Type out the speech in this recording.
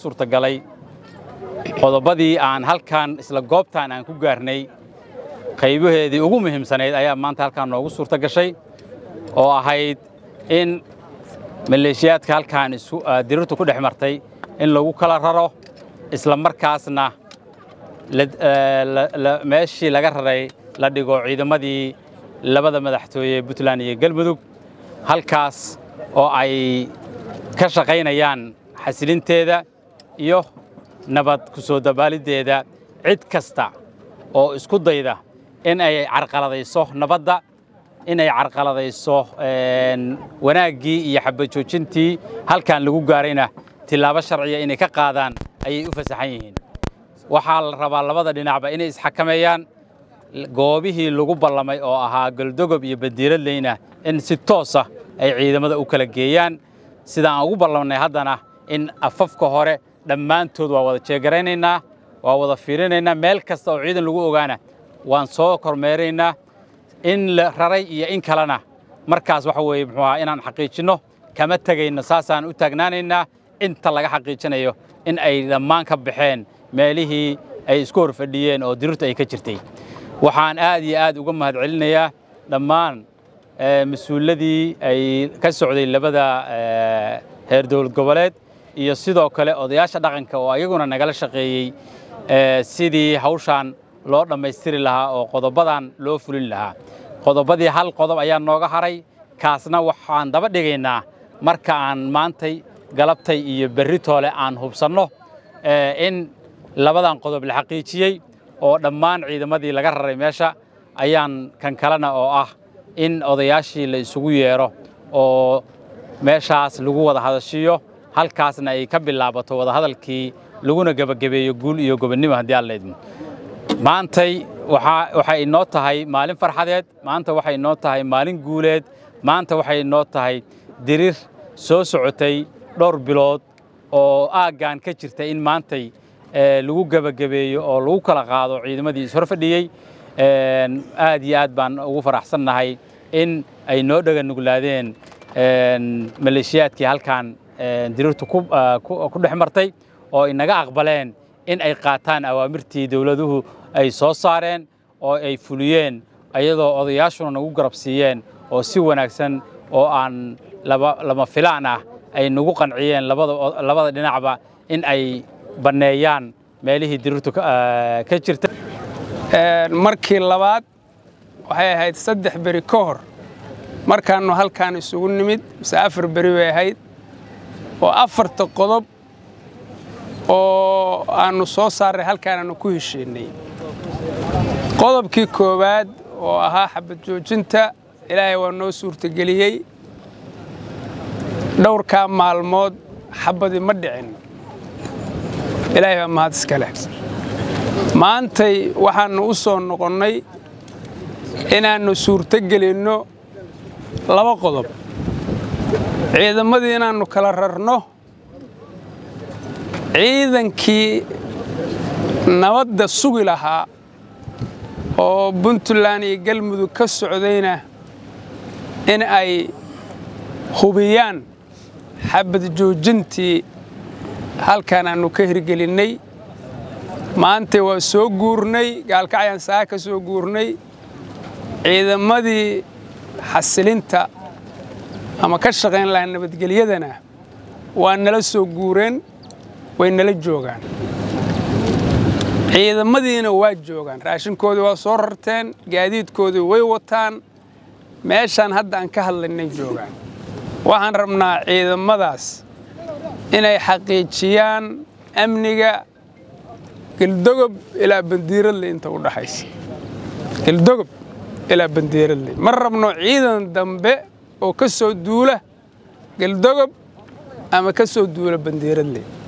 suurtagalay qodobadii aan halkan isla goobtaan aan ku gaarnay qaybaheedii ugu muhiimsanayd ayaa maanta halkaan noogu suurta gashay oo ahayd in maleeshiyaadka halkaan dirirtu ku dhex martay in lagu kala raro isla markaasna meeshii laga raray la dhigo ciidamadii labada madaxtooye ee puntland iyo galmudug halkaas oo ay ka shaqaynayaan xasilinteeda iyo nabad ku soo dabaaliddeeda cid kasta oo isku dayda in ay carqaladayso nabadda in ay carqaladayso wanaaggii iyo xabajoojintii halkan lagu gaarayna tilaabo sharciya inay ka qaadaan ayay u fasaxan yihiin waxaa la rabaa labada dhinacba inay isxakameeyaan goobihii lagu ballamay oo ahaa goldogob iyo badiiradleyna in si toosa ay ciidamada u kala geeyaan sida aan ugu ballamnay haddana in afafka hore dhammaantood waa wada jeegaraynaynaa waa wada fiirinaynaa meel kasta oo ciidan lagu ogaana waan soo kormeeraynaa in la raray iyo in kalena markaas waxa weeye muxuu ahaa inaan xaqiijinno kama tegayno saasaan u taagnaanaynaa inta laga xaqiijinayo in ay dhammaan ka baxeen meelihii ay isku hor fadhiyeen oo dirirtu ay ka jirtay waxaan aad iyo aad uga mahad celinayaa dhammaan mas-uuladii ay ka socday labada heer dowlad goboleed iyo sidoo kale odayaasha dhaqanka oo ayaguna nagala shaqeeyey sidii hawshaan loo dhammaystiri lahaa oo qodobadan loo fulin lahaa qodobadii hal qodob ayaa nooga haray kaasna waxaan daba dhigaynaa marka aan maantay galabtay iyo berri toole aan hubsanno in labadan qodob la xaqiijiyey oo dhammaan ciidamadii laga raray meesha ayaan kan kalena oo ah in odayaashii la isugu yeedho oo meeshaas lagu wada hadashiyo halkaasna ay ka bilaabato wadahadalkii laguna gebagabeeyo guul iyo gobonnimo haddii aan laydmo maantay waxay inoo tahay maalin farxadeed maanta waxay inoo tahay maalin guuleed maanta waxay inoo tahay dirir soo socotay dhowr bilood oo aaggan ka jirta in maantay lagu gebagabeeyo oo lagu kala qaado ciidamadii ishor fadhiyey aad iyo aad baan ugu faraxsannahay in ay noo dhega nuglaadeen maleeshiyaadkii halkan dirirtu ku dhex martay oo inaga aqbaleen in ay qaataan awaamirtii dowladuhu ay soo saareen oo ay fuliyeen ayadoo odayaashuna nagu garab siiyeen oo si wanaagsan oo aan lama filaan ah ay nagu qanciyeen labada dhinacba in ay banneeyaan meelihii dirirtu ka jirta markii labaad waxay ahayd saddex beri ka hor markaannu halkaan isugu nimid mise afar beri bay ahayd oo afarta qodob oo aannu soo saarray halkaanaannu ku heshiinnay qodobkii koowaad oo ahaa xabad joojinta ilaahay waa noo suurtageliyey dhowrkaa maalmood xabadii ma dhicin ilaahay baa mahad iska leh maantay waxaannu u soo noqonnay inaannu suurto gelinno laba qodob ciidamadii inaannu kala rarno ciidankii nabadda sugi lahaa oo puntland iyo galmudug ka socdayna in ay hubiyaan xabad joojintii halkaan aannu ka hirgelinnay maanta waa soo guurnay gaalkacyaan saa ka soo guurnay ciidamadii xasilinta ama ka shaqayn lahaa nabadgelyadana waa nala soo guureen way nala joogaan ciidamadiina waa joogaan raashinkoodii waa soo rarteen gaadiidkoodii way wataan meeshaan hadda aan ka hadlaynay joogaan waxaan rabnaa ciidamadaas inay xaqiijiyaan amniga geldogob ilaa bandiiradle inta u dhaxaysa geldogob ilaa bandiiradle ma rabno ciidan dambe oo ka soo duula geldogob ama ka soo duula bandiiradle